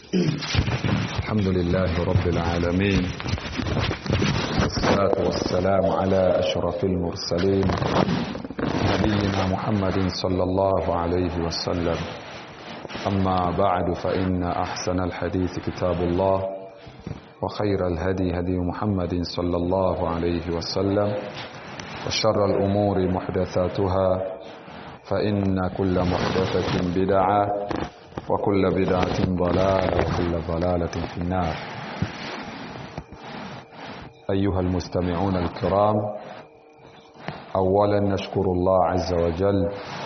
الحمد لله رب العالمين والصلاة والسلام على أشرف المرسلين نبينا محمد صلى الله عليه وسلم أما بعد فإن أحسن الحديث كتاب الله وخير الهدي هدي محمد صلى الله عليه وسلم وشر الأمور محدثاتها فإن كل محدثة بدعة وكل بدعة ضلالة وكل ضلالة في النار أيها المستمعون الكرام أولا نشكر الله عز وجل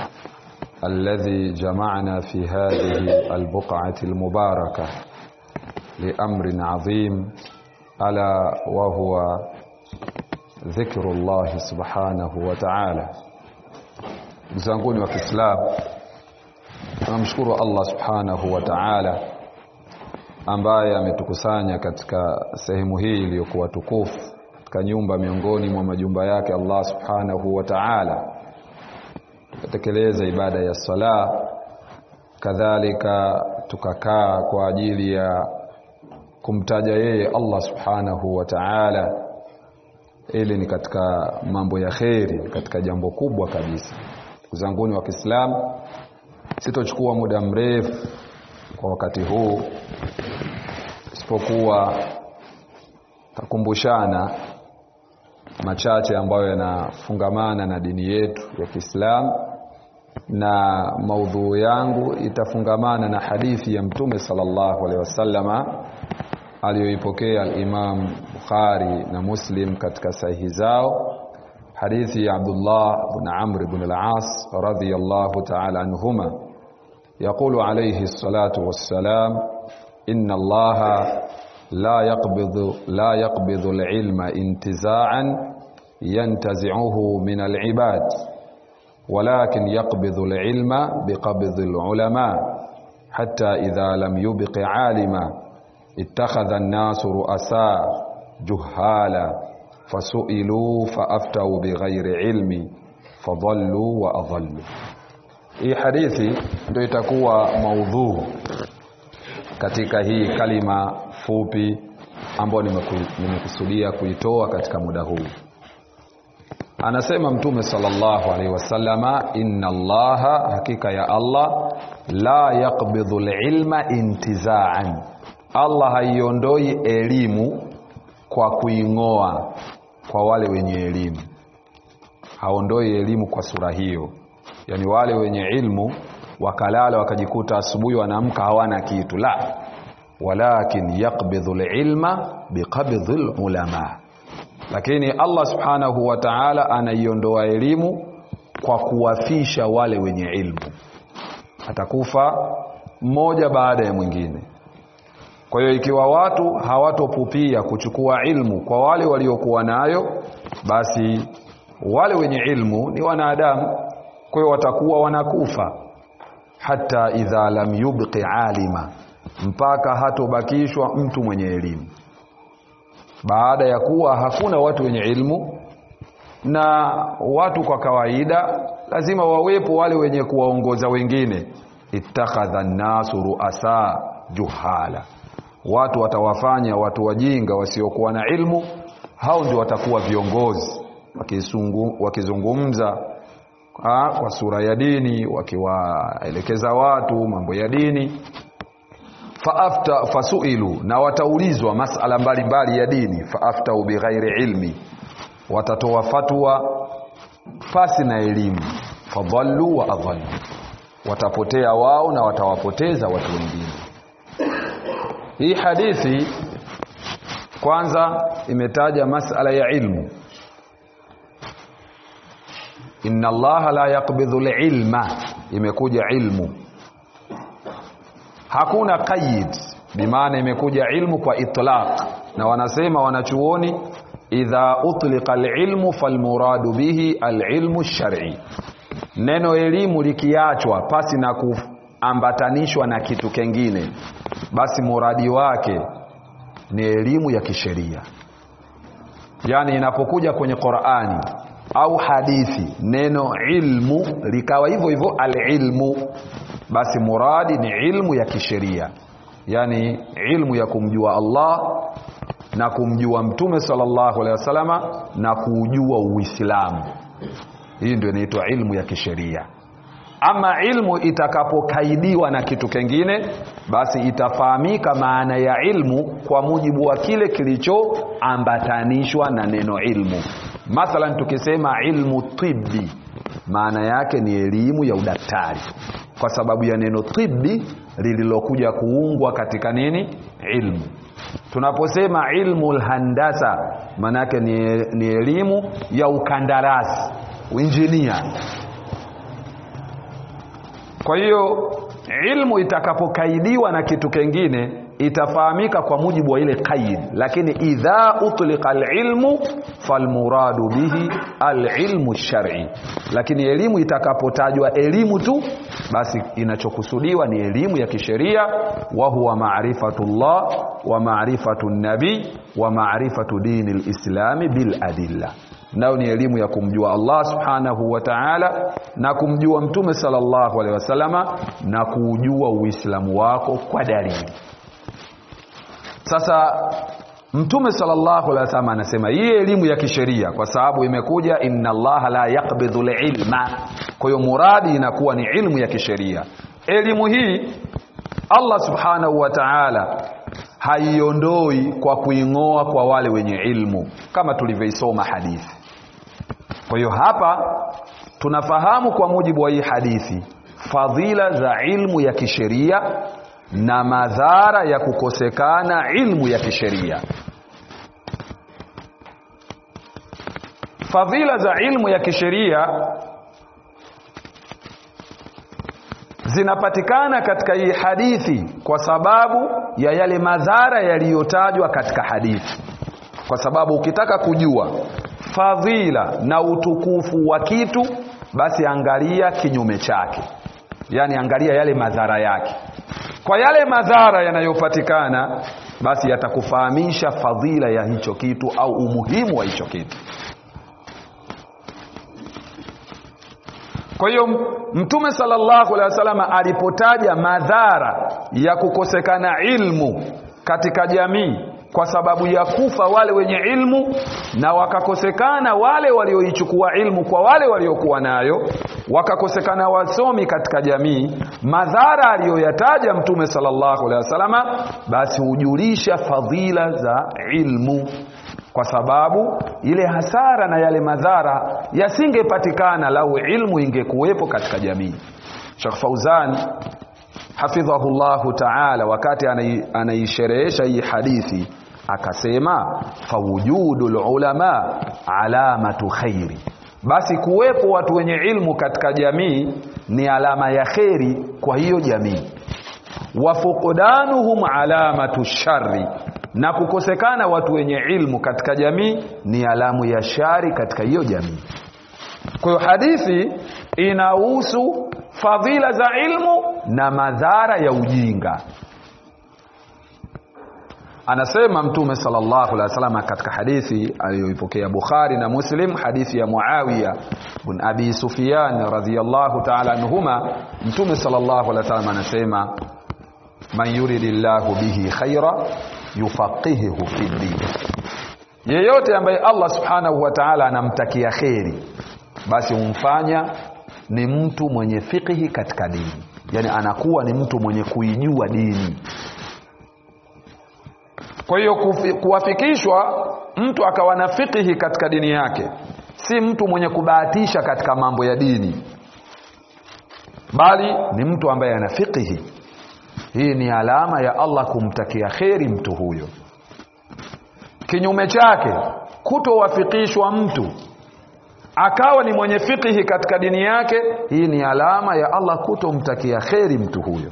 الذي جمعنا في هذه البقعة المباركة لأمر عظيم ألا وهو ذكر الله سبحانه وتعالى mzanguni wa Kiislamu tunamshukuru Allah subhanahu wa ta'ala ambaye ametukusanya katika sehemu hii iliyokuwa tukufu katika nyumba miongoni mwa majumba yake Allah subhanahu wa ta'ala tukatekeleza ibada ya sala kadhalika tukakaa kwa ajili ya kumtaja yeye Allah subhanahu wa ta'ala ili ni katika mambo ya kheri katika jambo kubwa kabisa zanguni wa Kiislamu sitochukua muda mrefu kwa wakati huu isipokuwa takumbushana machache ambayo yanafungamana na dini yetu ya Kiislamu na maudhuu yangu itafungamana na hadithi ya Mtume sallallahu alaihi wasallama aliyoipokea al-Imam Bukhari na Muslim katika sahihi zao hadithi ya Abdullah ibn Amr ibn al-As radiyallahu ta'ala anhuma يقول عليه الصلاة والسلام إن الله لا يقبض لا يقبض العلم انتزاعا ينتزعه من العباد ولكن يقبض العلم بقبض العلماء حتى إذا لم يبق عالما اتخذ الناس رؤساء جهالا فسئلوا فأفتوا بغير علم فضلوا وأضلوا hii hadithi ndio itakuwa maudhuu katika hii kalima fupi ambayo nimekusudia kuitoa katika muda huu anasema mtume sallallahu alaihi wasallama inna allaha hakika ya allah la yaqbidhu lilma intizaan allah haiondoi elimu kwa kuing'oa kwa wale wenye elimu haondoi elimu kwa sura hiyo yani wale wenye ilmu wakalala wakajikuta asubuhi wanaamka hawana kitu la walakin yaqbidhu lilma biqabdhi lulama lakini allah subhanahu wa taala anaiondoa elimu kwa kuwafisha wale wenye ilmu atakufa mmoja baada ya mwingine kwa hiyo ikiwa watu hawatopupia kuchukua ilmu kwa wale waliokuwa nayo basi wale wenye ilmu ni wanadamu kwa hiyo watakuwa wanakufa hata idha lam yubqi alima mpaka hatobakishwa mtu mwenye elimu baada ya kuwa hakuna watu wenye ilmu na watu kwa kawaida lazima wawepo wale wenye kuwaongoza wengine ittakhadha nnasu ruasa juhala watu watawafanya watu wajinga wasiokuwa na ilmu hao ndio watakuwa viongozi wakizungumza ha, kwa sura ya dini wakiwaelekeza watu mambo ya dini faafta fasuilu na wataulizwa masala mbalimbali ya dini faaftau bighairi ilmi watatoa fatwa pasi na elimu fadhallu wa adhallu watapotea wao na watawapoteza watu wengine hii hadithi kwanza imetaja masala ya ilmu inna allaha la yaqbidhu lilma imekuja ilmu hakuna qaid bimaana imekuja ilmu kwa itlaq na wanasema wanachuoni idha utliqa alilmu falmuradu bihi alilmu shar'i neno elimu likiachwa pasi na kuambatanishwa na kitu kengine basi muradi wake ni elimu ya kisheria yani inapokuja kwenye Qur'ani au hadithi neno ilmu likawa hivyo hivyo alilmu basi muradi ni ilmu ya kisheria yani ilmu ya kumjua Allah na kumjua mtume sallallahu alaihi wasallama na kuujua Uislamu. Hii ndio inaitwa ilmu ya kisheria. Ama ilmu itakapokaidiwa na kitu kingine, basi itafahamika maana ya ilmu kwa mujibu wa kile kilichoambatanishwa na neno ilmu. Mathalan, tukisema ilmu tibbi, maana yake ni elimu ya udaktari, kwa sababu ya neno tibbi lililokuja kuungwa katika nini? Ilmu. Tunaposema ilmu lhandasa, maana yake ni, ni elimu ya ukandarasi, uinjinia kwa hiyo ilmu itakapokaidiwa na kitu kingine itafahamika kwa mujibu wa ile qaid, lakini idha utlika alilmu falmuradu bihi alilmu shar'i, lakini elimu itakapotajwa elimu tu, basi inachokusudiwa ni elimu ya kisheria, wa huwa ma'rifatullah wa ma'rifatu nabi wa ma'rifatu dini lislami bil adilla nayo ni elimu ya kumjua Allah subhanahu wa ta'ala na kumjua mtume sallallahu alaihi wasallama na kuujua uislamu wako kwa dalili sasa mtume sallallahu alaihi wasallam anasema hii elimu ya kisheria kwa sababu imekuja inna allaha la yaqbidhu ilma kwa hiyo muradi inakuwa ni ilmu ya kisheria elimu hii Allah subhanahu wa ta'ala haiondoi kwa kuing'oa kwa wale wenye ilmu kama tulivyoisoma hadithi kwa hiyo hapa tunafahamu kwa mujibu wa hii hadithi fadhila za ilmu ya kisheria na madhara ya kukosekana ilmu ya kisheria fadhila za ilmu ya kisheria zinapatikana katika hii hadithi kwa sababu ya yale madhara yaliyotajwa katika hadithi kwa sababu ukitaka kujua fadhila na utukufu wa kitu basi angalia kinyume chake yaani angalia yale madhara yake kwa yale madhara yanayopatikana basi yatakufahamisha fadhila ya hicho kitu au umuhimu wa hicho kitu kwa hiyo mtume sallallahu alaihi wasallam alipotaja madhara ya kukosekana ilmu katika jamii kwa sababu ya kufa wale wenye ilmu na wakakosekana wale walioichukua ilmu kwa wale waliokuwa nayo wakakosekana wasomi katika jamii madhara aliyoyataja mtume sallallahu alaihi wasallama basi hujulisha fadhila za ilmu kwa sababu ile hasara na yale madhara yasingepatikana lau ilmu ingekuwepo katika jamii Sheikh Fauzan hafidhahu llahu taala wakati anaisherehesha hii hadithi akasema fawujudu lulama alamatu khairi basi kuwepo watu wenye ilmu katika jamii ni alama ya kheri kwa hiyo jamii wa fuqdanuhum alamatu shari na kukosekana watu wenye ilmu katika jamii ni alamu ya shari katika hiyo jamii kwa hiyo hadithi inahusu fadhila za ilmu na madhara ya ujinga anasema mtume sallallahu alaihi wasallam katika hadithi aliyoipokea Bukhari na Muslim hadithi ya Muawiya bin Abi Sufyan radhiyallahu ta'ala anhuma mtume sallallahu alaihi wasallam anasema man yuridillahu bihi khaira yufaqihuhu fi din yeyote ambaye Allah subhanahu wa ta'ala anamtakia kheri basi humfanya ni mtu mwenye fikihi katika dini yani anakuwa ni mtu mwenye kuijua dini kwa hiyo kuwafikishwa mtu akawa na fikihi katika dini yake si mtu mwenye kubahatisha katika mambo ya dini bali ni mtu ambaye ana fikihi hii ni alama ya Allah kumtakia kheri mtu huyo kinyume chake kutowafikishwa mtu akawa ni mwenye fikihi katika dini yake hii ni alama ya Allah kutomtakia kheri mtu huyo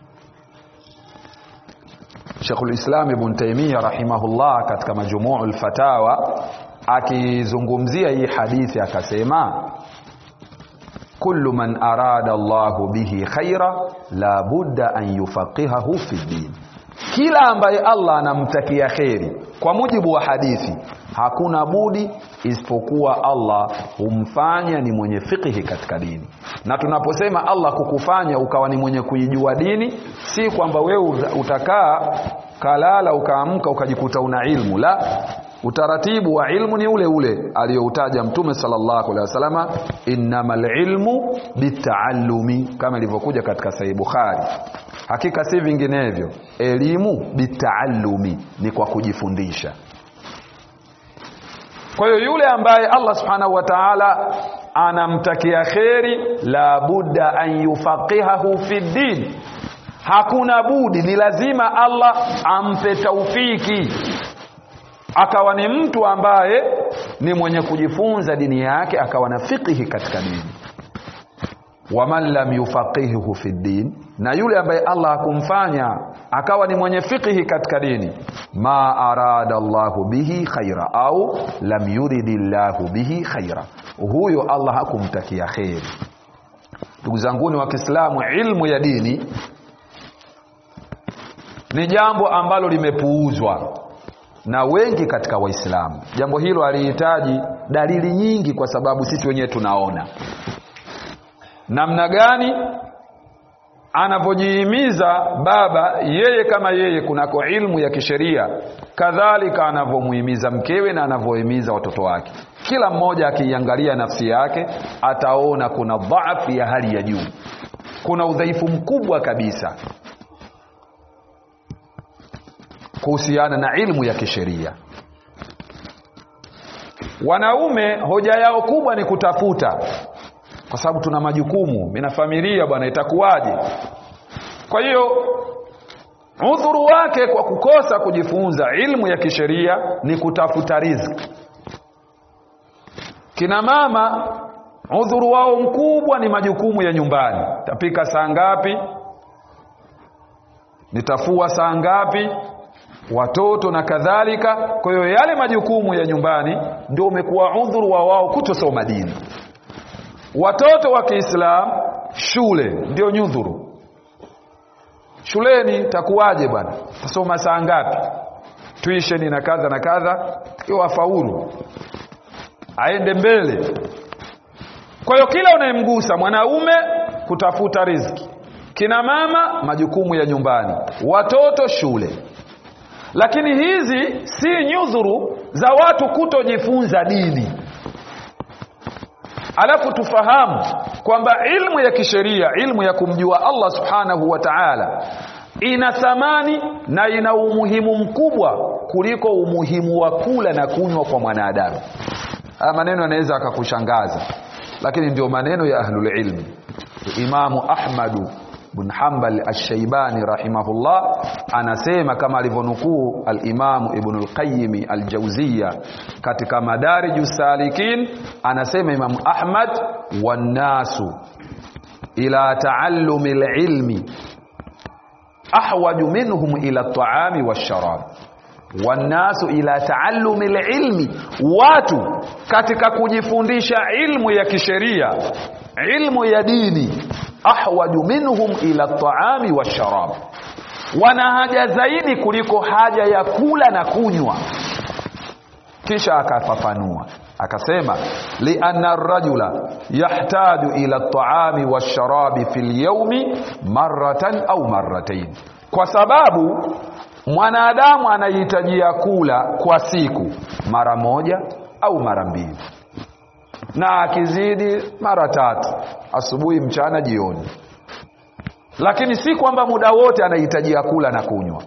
Sheikhul Islam Ibn Taymiyyah rahimahullah katika majmuu al-fatawa akizungumzia hii hadithi akasema kullu man arada Allahu bihi khaira la budda an yufaqihahu fi din kila ambaye Allah anamtakia kheri kwa mujibu wa hadithi hakuna budi isipokuwa Allah humfanya ni mwenye fikihi katika dini na tunaposema Allah kukufanya ukawa ni mwenye kuijua dini si kwamba wewe utakaa kalala ukaamka ukajikuta una ilmu la utaratibu wa ilmu ni ule ule aliyoutaja mtume sallallahu alaihi wasallama innamal ilmu bitaallumi kama ilivyokuja katika sahih bukhari hakika si vinginevyo elimu bitaallumi ni kwa kujifundisha kwa hiyo yule ambaye Allah subhanahu wa ta'ala anamtakia kheri la budda an yufaqihahu fi din hakuna budi ni lazima Allah ampe taufiki akawa ni mtu ambaye ni mwenye kujifunza dini yake akawa na fiqhi katika dini waman lam yufaqihuhu fi din na yule ambaye Allah hakumfanya akawa ni mwenye fiqhi katika dini ma arada Allahu bihi khaira au lam yuridi Allahu bihi khaira huyo Allah hakumtakia kheri ndugu zanguni wa Kiislamu ilmu ya dini ni jambo ambalo limepuuzwa na wengi katika waislamu jambo hilo halihitaji dalili nyingi kwa sababu sisi wenyewe tunaona namna gani anavyojihimiza baba yeye kama yeye kunako ilmu ya kisheria kadhalika anavyomuhimiza mkewe na anavyohimiza watoto wake kila mmoja akiiangalia nafsi yake ataona kuna dhaafu ya hali ya juu kuna udhaifu mkubwa kabisa kuhusiana na ilmu ya kisheria wanaume hoja yao kubwa ni kutafuta kwa sababu tuna majukumu mina familia bwana itakuwaje kwa hiyo udhuru wake kwa kukosa kujifunza ilmu ya kisheria ni kutafuta riziki kina mama udhuru wao mkubwa ni majukumu ya nyumbani tapika saa ngapi nitafua saa ngapi watoto na kadhalika kwa hiyo yale majukumu ya nyumbani ndio umekuwa udhuru wa wao kutosoma dini watoto wa Kiislamu shule ndio nyudhuru shuleni takuwaje bwana tasoma saa ngapi tuisheni na kadha na kadha iwa faulu aende mbele kwa hiyo kila unayemgusa mwanaume kutafuta riziki kina mama majukumu ya nyumbani watoto shule lakini hizi si nyudhuru za watu kutojifunza dini alafu tufahamu kwamba ilmu ya kisheria ilmu ya kumjua Allah subhanahu wa ta'ala ina thamani na ina umuhimu mkubwa kuliko umuhimu wa kula na kunywa kwa mwanadamu haya maneno yanaweza akakushangaza lakini ndio maneno ya ahlul ilmi imamu ahmadu bin Hanbal Ash-Shaybani rahimahullah anasema kama alivyonukuu al-Imam Ibn al-Qayyim al-Jawziyya katika Madariju Salikin anasema Imam Ahmad wannasu ila taallumi al-ilmi ahwaju minhum ila at-ta'ami wash-sharab wannasu ila taallumi al-ilmi watu katika kujifundisha ilmu ya kisheria ilmu ya dini ahwaju minhum ila taami washarab wana haja zaidi kuliko haja ya kula na kunywa kisha akafafanua akasema lianna rajula yahtaju ila taami washarabi fi lyaumi maratan au marratain kwa sababu mwanadamu anahitajia kula kwa siku mara moja au mara mbili na akizidi mara tatu asubuhi mchana jioni lakini si kwamba muda wote anahitajia kula na kunywa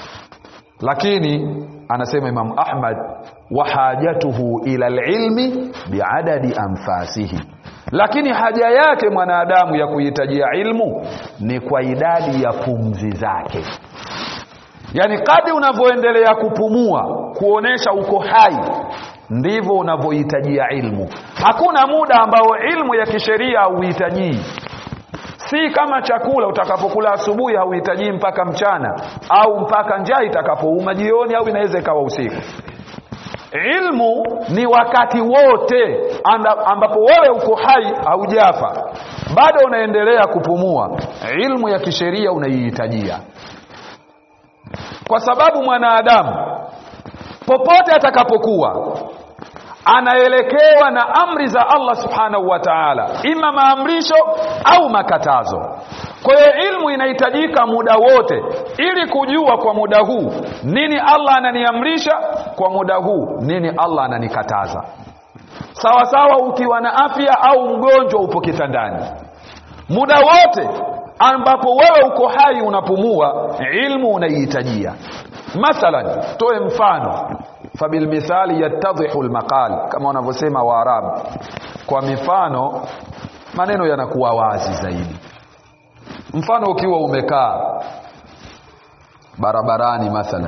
lakini anasema Imam Ahmad wa hajatuhu ila alilmi biadadi anfasihi lakini haja yake mwanadamu ya kuhitajia ilmu ni kwa idadi ya pumzi zake yani kadri unavyoendelea kupumua kuonesha uko hai ndivyo unavyohitajia ilmu hakuna muda ambao ilmu ya kisheria hauhitajii si kama chakula utakapokula asubuhi hauhitajii mpaka mchana au mpaka njaa itakapouma jioni au inaweza ikawa usiku ilmu ni wakati wote anda, ambapo wewe uko hai haujafa bado unaendelea kupumua ilmu ya kisheria unaihitajia kwa sababu mwanadamu popote atakapokuwa anaelekewa na amri za Allah subhanahu wa ta'ala ima maamrisho au makatazo kwa hiyo ilmu inahitajika muda wote ili kujua kwa muda huu nini Allah ananiamrisha kwa muda huu nini Allah ananikataza sawa sawa ukiwa na afya au mgonjwa upo kitandani muda wote ambapo wewe uko hai unapumua ilmu unaihitajia mathalan toe mfano fabilmithali yattadhihu lmaqal kama wanavyosema waarabu kwa mifano maneno yanakuwa wazi zaidi mfano ukiwa umekaa barabarani mathalan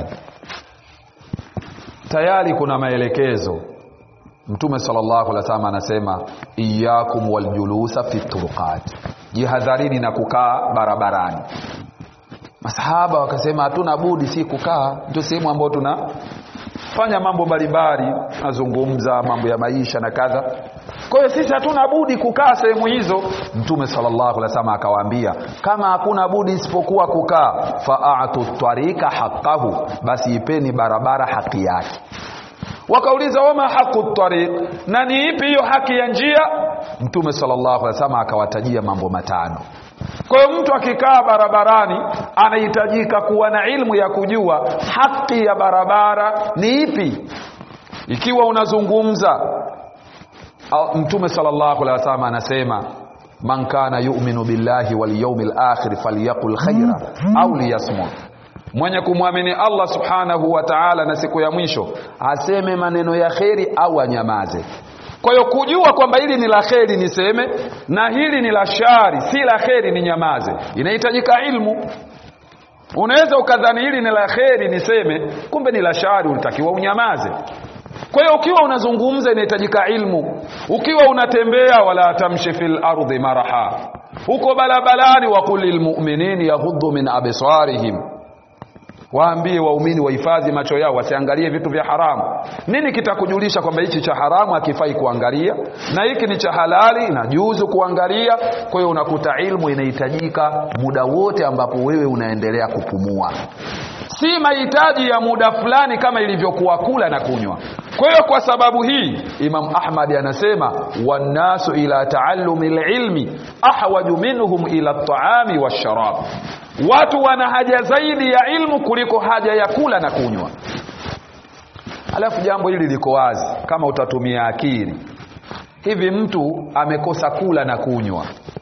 tayari kuna maelekezo mtume sallallahu alaihi wasallam anasema iyakum waljulusa fi turuqat jihadharini na kukaa barabarani masahaba wakasema hatuna budi si kukaa ndio sehemu ambayo tunafanya mambo mbalimbali nazungumza mambo ya maisha na kadha kwa hiyo sisi hatuna budi kukaa sehemu hizo mtume sallallahu alaihi wasallam akawaambia kama hakuna budi isipokuwa kukaa faatu twarika haqqahu basi ipeni barabara haki yake wakauliza wama haqu tariq na ni ipi hiyo haki ya njia mtume sallallahu alaihi wasallam akawatajia mambo matano kwa hiyo mtu akikaa barabarani anahitajika kuwa na ilmu ya kujua haki ya barabara ni ipi ikiwa unazungumza mtume sallallahu alaihi wasallam anasema man kana yu'minu billahi wal yawmil akhir falyaqul khaira au liyasmut mwenye kumwamini Allah subhanahu wa ta'ala na siku ya mwisho aseme maneno ya kheri au anyamaze kwa hiyo kujua kwamba hili ni la kheri niseme na hili ni la shari si la kheri ni nyamaze inahitajika ilmu unaweza ukadhani hili ni la kheri niseme kumbe ni la shari ulitakiwa unyamaze kwa hiyo ukiwa unazungumza inahitajika ilmu ukiwa unatembea wala tamshi fil ardi maraha huko barabarani waqul lilmu'minina yaghuddu min absarihim waambie waumini wahifadhi macho yao wasiangalie vitu vya haramu nini kitakujulisha kwamba hichi cha haramu hakifai kuangalia na hiki ni cha halali inajuzu kuangalia kwa hiyo unakuta ilmu inahitajika muda wote ambapo wewe unaendelea kupumua si mahitaji ya muda fulani kama ilivyokuwa kula na kunywa kwa hiyo kwa sababu hii imam ahmad anasema wannasu ila taallumi lilmi ahwaju minhum ila ltaami washarab watu wana haja zaidi ya ilmu kuliko haja ya kula na kunywa alafu jambo hili liko wazi kama utatumia akili hivi mtu amekosa kula na kunywa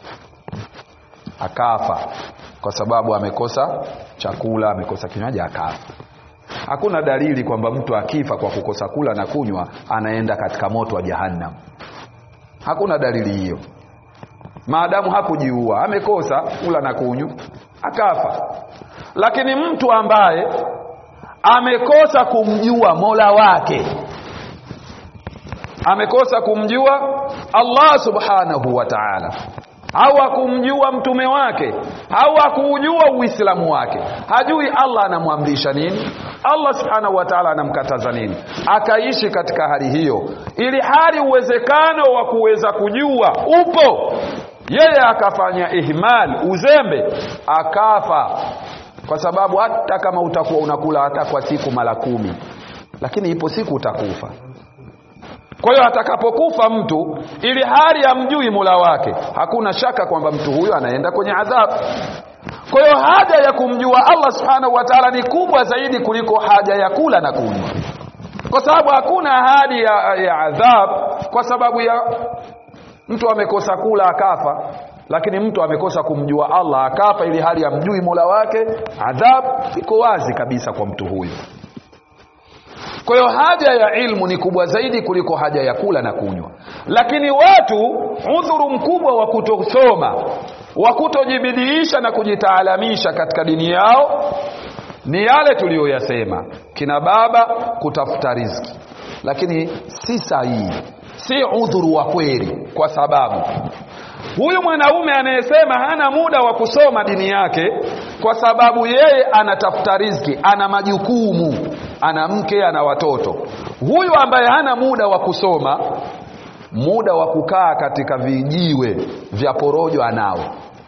akafa kwa sababu amekosa chakula amekosa kinywaji akafa hakuna dalili kwamba mtu akifa kwa kukosa kula na kunywa anaenda katika moto wa jahannam hakuna dalili hiyo maadamu hakujiua amekosa kula na kunywa akafa lakini mtu ambaye amekosa kumjua mola wake amekosa kumjua allah subhanahu wa taala au akumjua mtume wake au akuujua uislamu wake hajui allah anamwamrisha nini allah subhanahu wa taala anamkataza nini akaishi katika hali hiyo ili hali uwezekano wa kuweza kujua upo yeye akafanya ihmal uzembe akafa kwa sababu hata kama utakuwa unakula hata kwa siku mara kumi lakini ipo siku utakufa kwa hiyo atakapokufa mtu ili hali amjui mula wake hakuna shaka kwamba mtu huyo anaenda kwenye adhabu kwa hiyo haja ya kumjua allah subhanahu wa taala ni kubwa zaidi kuliko haja ya kula na kunywa kwa sababu hakuna ahadi ya, ya adhab kwa sababu ya mtu amekosa kula akafa lakini mtu amekosa kumjua allah akafa ili hali amjui mola wake adhab iko wazi kabisa kwa mtu huyo kwa hiyo haja ya ilmu ni kubwa zaidi kuliko haja ya kula na kunywa lakini watu udhuru mkubwa wa kutosoma wa kutojibidiisha na kujitaalamisha katika dini yao ni yale tuliyoyasema kina baba kutafuta riziki lakini si sahihi si udhuru wa kweli kwa sababu huyu mwanaume anayesema hana muda wa kusoma dini yake kwa sababu yeye anatafuta riziki ana majukumu ana mke ana watoto huyu ambaye hana muda wa kusoma muda wa kukaa katika vijiwe vya porojo anao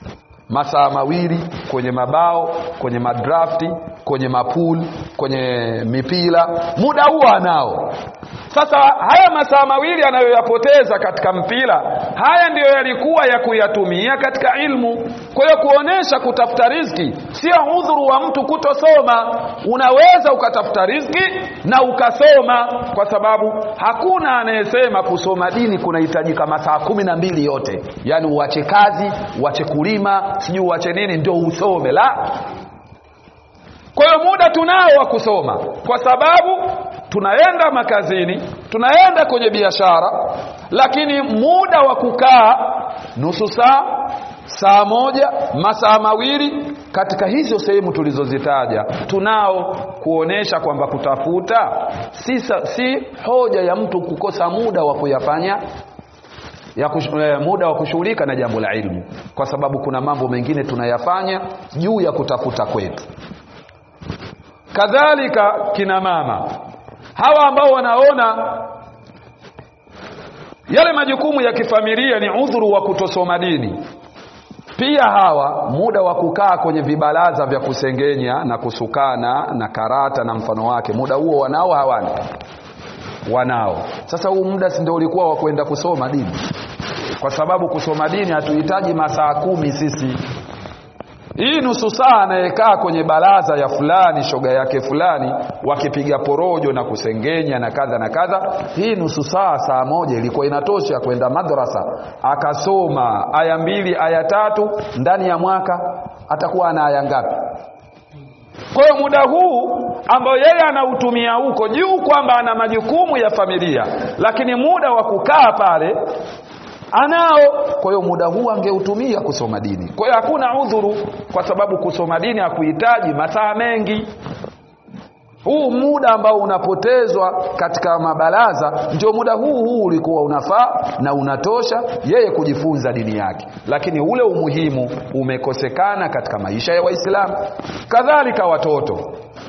masaa mawili kwenye mabao kwenye madrafti kwenye mapul kwenye mipira muda huo anao sasa haya masaa mawili anayoyapoteza katika mpira haya ndiyo yalikuwa ya kuyatumia katika ilmu kwa hiyo kuonesha kutafuta riziki sio udhuru wa mtu kutosoma unaweza ukatafuta riziki na ukasoma kwa sababu hakuna anayesema kusoma dini kunahitajika masaa kumi na mbili yote yaani uache kazi uache kulima sijui uache nini ndio usome la kwa hiyo muda tunao wa kusoma kwa sababu tunaenda makazini tunaenda kwenye biashara lakini muda wa kukaa nusu saa saa moja masaa mawili katika hizo sehemu tulizozitaja tunao kuonesha kwamba kutafuta si, si hoja ya mtu kukosa muda wa kuyafanya ya kush, eh, muda wa kushughulika na jambo la ilmu kwa sababu kuna mambo mengine tunayafanya juu ya kutafuta kwetu kadhalika kina mama hawa ambao wanaona yale majukumu ya kifamilia ni udhuru wa kutosoma dini pia hawa muda wa kukaa kwenye vibaraza vya kusengenya na kusukana na karata na mfano wake muda huo wanao hawana wanao sasa huu muda si ndio ulikuwa wa kwenda kusoma dini kwa sababu kusoma dini hatuhitaji masaa kumi sisi hii nusu saa anayekaa kwenye baraza ya fulani shoga yake fulani wakipiga porojo na kusengenya na kadha na kadha hii nusu saa saa moja ilikuwa inatosha kwenda madrasa akasoma aya mbili aya tatu ndani ya mwaka atakuwa ana aya ngapi kwa hiyo muda huu ambao yeye anautumia huko juu kwamba ana majukumu ya familia lakini muda wa kukaa pale anao kwa hiyo muda huu angeutumia kusoma dini kwa hiyo hakuna udhuru kwa sababu kusoma dini hakuhitaji masaa mengi huu muda ambao unapotezwa katika mabaraza ndio muda huu huu ulikuwa unafaa na unatosha yeye kujifunza dini yake lakini ule umuhimu umekosekana katika maisha ya waislamu kadhalika watoto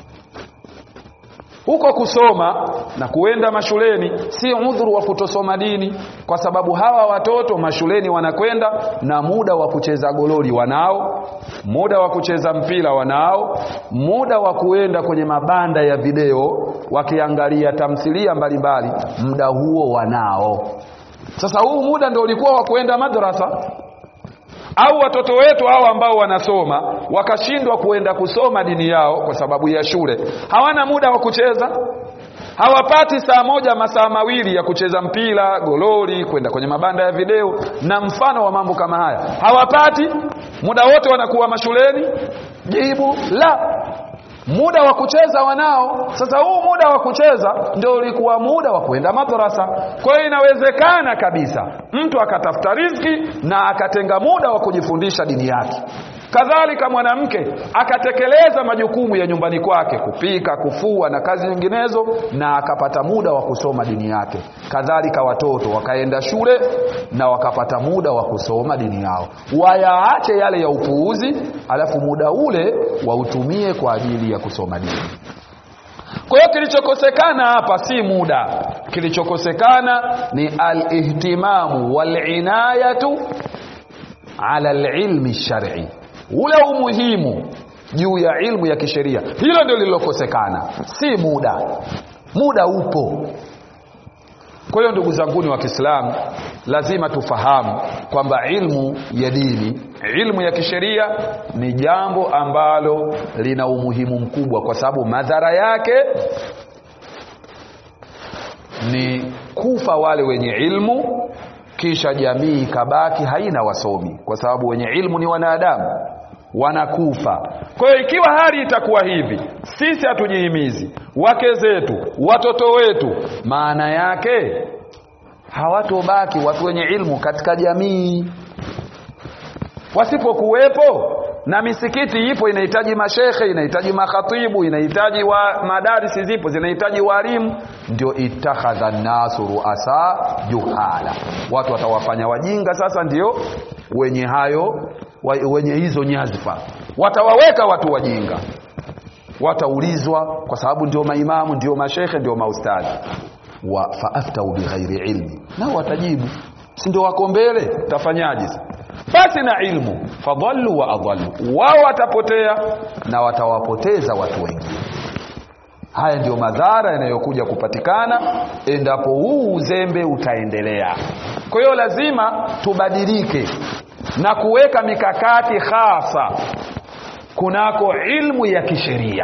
huko kusoma na kuenda mashuleni si udhuru wa kutosoma dini kwa sababu hawa watoto mashuleni wanakwenda na muda wa kucheza gololi wanao muda wa kucheza mpira wanao muda wa kuenda kwenye mabanda ya video wakiangalia tamthilia mbalimbali muda huo wanao sasa huu muda ndio ulikuwa wa kuenda madrasa au watoto wetu hao ambao wanasoma wakashindwa kuenda kusoma dini yao kwa sababu ya shule hawana muda wa kucheza hawapati saa moja masaa mawili ya kucheza mpira gololi kwenda kwenye mabanda ya video na mfano wa mambo kama haya hawapati muda wote wanakuwa mashuleni jibu la muda wa kucheza wanao sasa huu muda wa kucheza ndio ulikuwa muda wa kwenda madrasa kwa hiyo inawezekana kabisa mtu akatafuta riziki na akatenga muda wa kujifundisha dini yake kadhalika mwanamke akatekeleza majukumu ya nyumbani kwake kupika kufua na kazi nyinginezo na akapata muda wa kusoma dini yake kadhalika watoto wakaenda shule na wakapata muda wa kusoma dini yao wayaache yale ya upuuzi alafu muda ule wautumie kwa ajili ya kusoma dini kwa hiyo kilichokosekana hapa si muda kilichokosekana ni alihtimamu walinayatu ala alilmi lshari ule umuhimu juu ya ilmu ya kisheria hilo ndio lililokosekana si muda muda upo kwa hiyo ndugu zanguni wa kiislamu lazima tufahamu kwamba ilmu ya dini ilmu ya kisheria ni jambo ambalo lina umuhimu mkubwa kwa sababu madhara yake ni kufa wale wenye ilmu kisha jamii ikabaki haina wasomi kwa sababu wenye ilmu ni wanadamu wanakufa kwa hiyo ikiwa hali itakuwa hivi sisi hatujihimizi wake zetu watoto wetu maana yake hawatobaki watu wenye ilmu katika jamii wasipokuwepo na misikiti ipo inahitaji mashekhe inahitaji makhatibu inahitaji wa madarisi zipo zinahitaji walimu ndio itakhadha nasu ruasa juhala watu watawafanya wajinga sasa ndio wenye hayo wenye hizo nyadhifa watawaweka watu wajinga wataulizwa kwa sababu ndio maimamu ndio mashekhe ndio maustadhi wa faaftau bighairi ilmi nao watajibu si ndio wako mbele tafanyaje basi na ilmu fadhallu wa adhallu wao watapotea na watawapoteza watu wengine haya ndiyo madhara yanayokuja kupatikana endapo huu uzembe utaendelea kwa hiyo lazima tubadilike na kuweka mikakati hasa kunako ilmu ya kisheria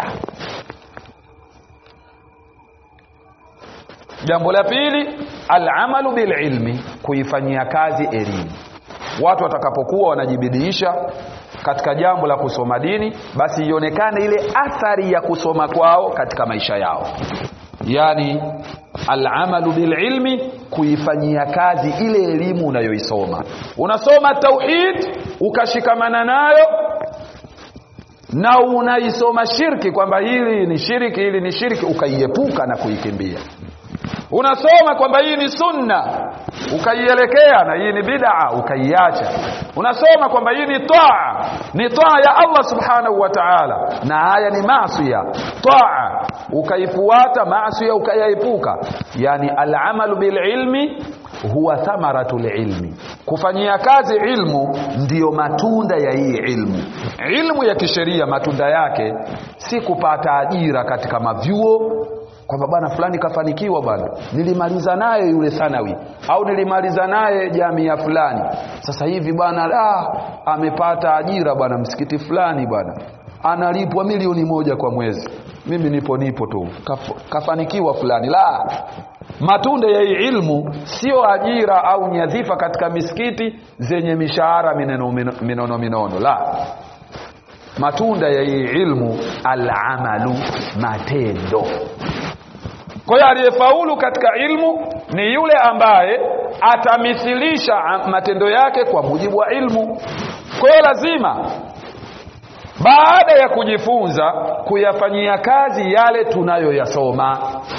jambo la pili alamalu bililmi kuifanyia kazi elimu watu watakapokuwa wanajibidiisha katika jambo la kusoma dini basi ionekane ile athari ya kusoma kwao katika maisha yao yani alamalu bililmi kuifanyia kazi ile elimu unayoisoma unasoma tauhid ukashikamana nayo na unaisoma shirki kwamba hili ni shirki hili ni shirki ukaiepuka na kuikimbia unasoma kwamba hii ni sunna ukaielekea na hii ni bid'a ukaiacha unasoma kwamba hii ni taa ni taa ya Allah subhanahu wa ta'ala na haya ni maasiya taa ukaifuata maasiya ukayaepuka yani al'amalu bil ilmi huwa thamaratul ilmi kufanyia kazi ilmu ndiyo matunda ya hii ilmu ilmu ya kisheria matunda yake si kupata ajira katika mavyuo kwamba bwana fulani kafanikiwa bwana nilimaliza naye yule thanawi au nilimaliza naye jamii fulani sasa hivi bwana la amepata ajira bwana msikiti fulani bwana analipwa milioni moja kwa mwezi mimi nipo nipo tu Kaf, kafanikiwa fulani la matunda ya hii ilmu sio ajira au nyadhifa katika misikiti zenye mishahara minono minono, minono la matunda ya hii ilmu alamalu matendo kwa hiyo aliyefaulu katika ilmu ni yule ambaye atamithilisha matendo yake kwa mujibu wa ilmu kwa hiyo lazima baada ya kujifunza kuyafanyia kazi yale tunayoyasoma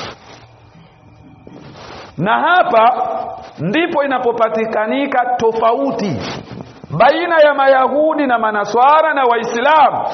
na hapa ndipo inapopatikanika tofauti baina ya mayahudi na manaswara na waislamu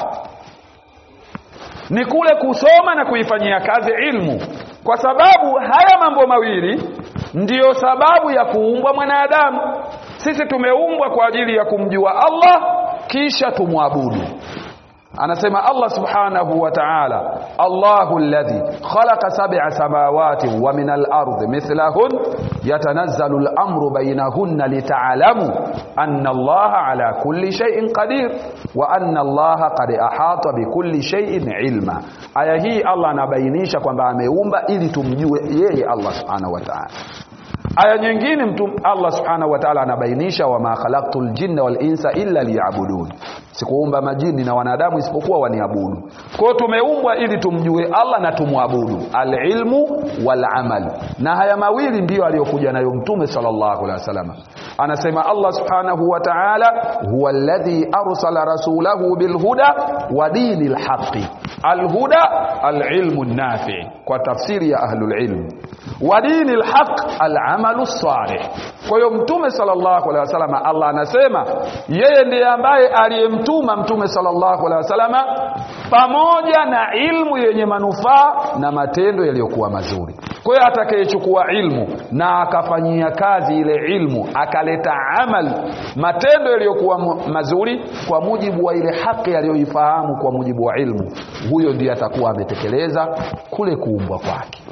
ni kule kusoma na kuifanyia kazi ilmu kwa sababu haya mambo mawili ndiyo sababu ya kuumbwa mwanadamu sisi tumeumbwa kwa ajili ya kumjua Allah kisha tumwabudu anasema Allah subhanahu wa ta'ala Allahu alladhi khalaqa sab'a samawati wa min al-ardi mithlahun yatanazzalu al-amru baynahunna lita'lamu anna Allah ala kulli shay'in qadir wa anna Allah qad ahata bikulli shay'in ilma aya hii Allah anabainisha kwamba ameumba ili tumjue yeye Allah subhanahu wa ta'ala aya nyingine mtu Allah subhanahu wa ta'ala anabainisha wama khalaqtul jinna wal insa illa liya'budun sikuumba majini na wanadamu isipokuwa waniabudu kwa hiyo tumeumbwa ili tumjue Allah na tumwabudu alilmu wal amal na haya mawili ndiyo aliyokuja nayo mtume sallallahu alaihi wasallam anasema Allah subhanahu wa ta'ala huwa alladhi arsala rasulahu bilhuda wa dinil haqqi alhuda alilmu nafi kwa tafsiri ya ahlul ilm wa dinil haqq alamalu salih kwa hiyo mtume sallallahu alaihi wasallam Allah anasema yeye ndiye ambaye aliyemtuma mtume sallallahu alaihi wasallam pamoja na ilmu yenye manufaa na matendo yaliyokuwa mazuri kwa hiyo atakayechukua ilmu na akafanyia kazi ile ilmu akaleta amal matendo yaliyokuwa mazuri kwa mujibu wa ile haki aliyoifahamu kwa mujibu wa ilmu huyo ndiye atakuwa ametekeleza kule kuumbwa kwake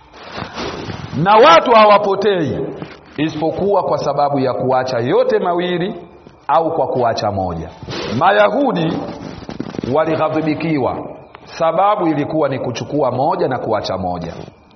na watu hawapotei isipokuwa kwa sababu ya kuacha yote mawili au kwa kuacha moja mayahudi walighadhibikiwa sababu ilikuwa ni kuchukua moja na kuacha moja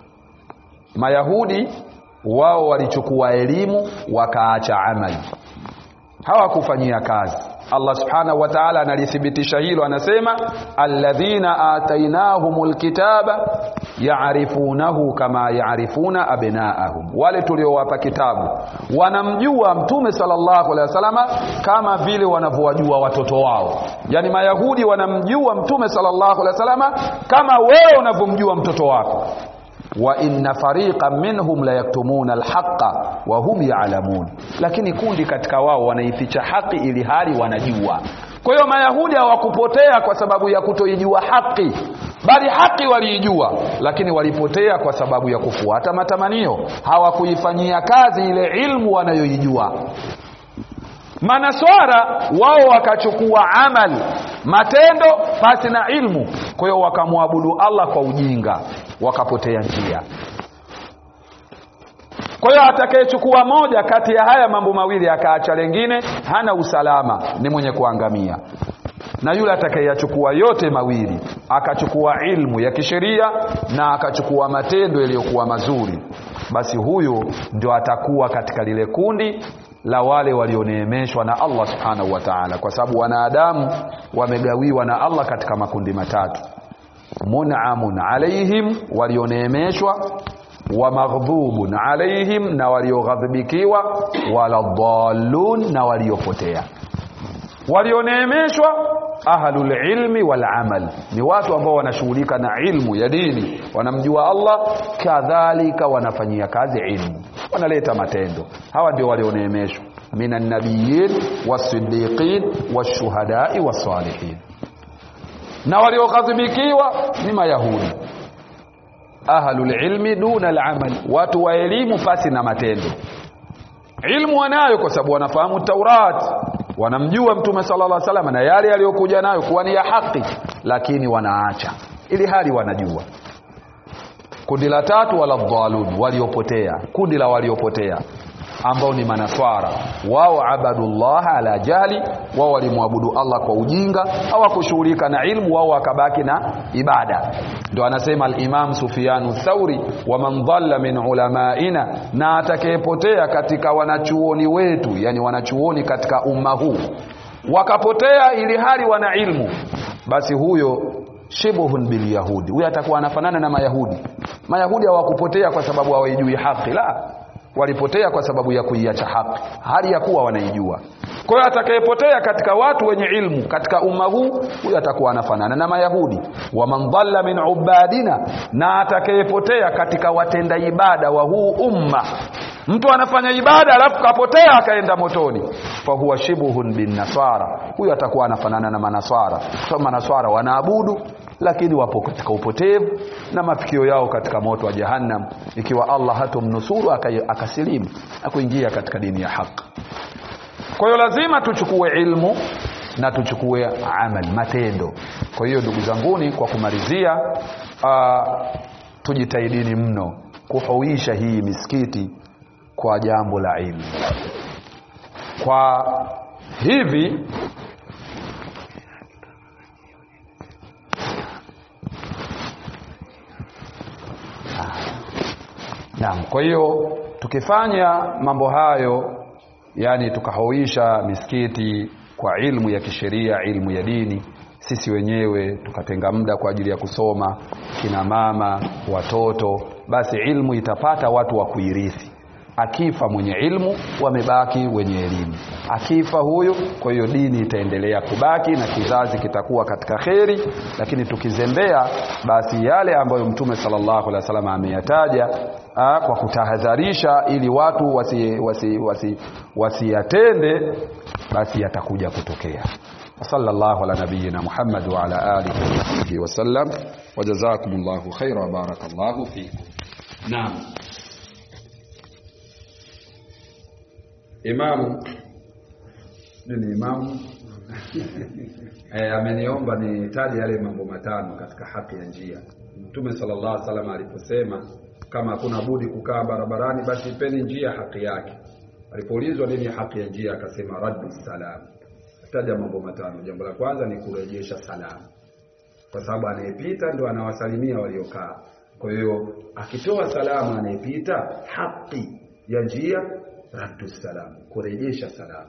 mayahudi wao walichukua elimu wakaacha amali hawakufanyia kazi Allah subhanahu wa ta'ala analithibitisha hilo anasema alladhina atainahumul kitaba yaarifunahu kama yaarifuna abnaahum wale tuliowapa kitabu wanamjua mtume sallallahu alaihi wasallama kama vile wanavyowajua watoto wao yani mayahudi wanamjua mtume sallallahu alaihi wasallama kama wewe unavyomjua mtoto wako wa inna fariqan minhum la yaktumuna alhaqa wa hum ya'lamun lakini kundi katika wao wanaificha haki ili hali wanajua kwa hiyo mayahudi hawakupotea kwa sababu ya kutoijua haki bali haki waliijua lakini walipotea kwa sababu ya kufuata matamanio hawakuifanyia kazi ile ilmu wanayoijua manaswara wao wakachukua amal matendo pasi na ilmu kwa hiyo wakamwabudu allah kwa ujinga wakapotea njia kwa hiyo atakayechukua moja kati ya haya mambo mawili akaacha lengine hana usalama ni mwenye kuangamia na yule atakayeyachukua yote mawili akachukua ilmu ya kisheria na akachukua matendo yaliyokuwa mazuri basi huyu ndio atakuwa katika lile kundi la wale walioneemeshwa na Allah subhanahu wa ta'ala kwa sababu wanadamu wamegawiwa na Allah katika makundi matatu mun'amun alaihim walioneemeshwa wa maghdhubun alaihim na walioghadhibikiwa wala dhallun na waliopotea walioneemeshwa ahlul ilmi wal amal ni watu ambao wanashughulika na ilmu ya dini wanamjua Allah kadhalika wanafanyia kazi ilmu wanaleta matendo hawa ndio walioneemeshwa minan nabiyyin wasiddiqin washuhadai wasalihin na walioghadhibikiwa ni mayahudi ahlul ilmi duna al-amal watu wa elimu pasi na matendo ilmu wanayo kwa sababu wanafahamu Taurat wanamjua mtume sallallahu alaihi wasallam na yale yaliyokuja nayo kuwa ni ya haki lakini wanaacha ili hali wanajua kundi la tatu wala dhalun waliopotea kundi la waliopotea ambao ni manaswara wao abadullah ala jahli wao walimwabudu Allah kwa ujinga hawakushughulika na ilmu wao wakabaki na ibada ndio anasema al-Imam Sufyanu Thauri wa man dhalla min ulamaina na atakayepotea katika wanachuoni wetu yani wanachuoni katika umma huu wakapotea ili hali wana ilmu basi huyo shibuhun bil yahudi huyo atakuwa anafanana na mayahudi mayahudi hawakupotea kwa sababu hawaijui haki la walipotea kwa sababu ya kuiacha haki hali ya kuwa wanaijua kwa hiyo atakayepotea katika watu wenye ilmu katika umma huu huyo atakuwa anafanana na mayahudi wa man dhalla min ubadina na atakayepotea katika watenda ibada wa huu umma mtu anafanya ibada alafu kapotea akaenda motoni fa huwa shibuhun bin nasara huyo atakuwa anafanana na manaswara kwa manaswara wanaabudu lakini wapo katika upotevu na mafikio yao katika moto wa jahannam ikiwa Allah hatomnusuru akasilimu na kuingia katika dini ya haki kwa hiyo lazima tuchukue ilmu na tuchukue amal matendo kwa hiyo ndugu zanguni kwa kumalizia uh, tujitahidini mno kuhuisha hii misikiti kwa jambo la ilmu kwa hivi Naam, kwa hiyo tukifanya mambo hayo yani tukahuisha misikiti kwa ilmu ya kisheria, ilmu ya dini, sisi wenyewe tukatenga muda kwa ajili ya kusoma, kina mama, watoto, basi ilmu itapata watu wa kuirithi. Akifa mwenye ilmu, wamebaki wenye elimu. Akifa huyu, kwa hiyo dini itaendelea kubaki na kizazi kitakuwa katika kheri, lakini tukizembea, basi yale ambayo Mtume sallallahu alaihi wasallam ameyataja Aa, kwa kutahadharisha ili watu wasiyatende wasi, wasi, wasi basi yatakuja kutokea sallallahu ala nabiyyina Muhammad wa ala alihi wa sahbihi wa sallam wa jazakumullahu khaira wa barakallahu fikum naam imamu ni imamu eh, ameniomba nitaje yale mambo matano katika haki ya njia mtume sallallahu alaihi wasallam aliposema kama hakuna budi kukaa barabarani basi ipeni njia haki yake alipoulizwa nini haki ya njia akasema raddu salam taja mambo matano jambo la kwanza ni kurejesha salamu kwa sababu anayepita ndo anawasalimia waliokaa kwa hiyo akitoa salamu anayepita haki ya njia raddu salam kurejesha salamu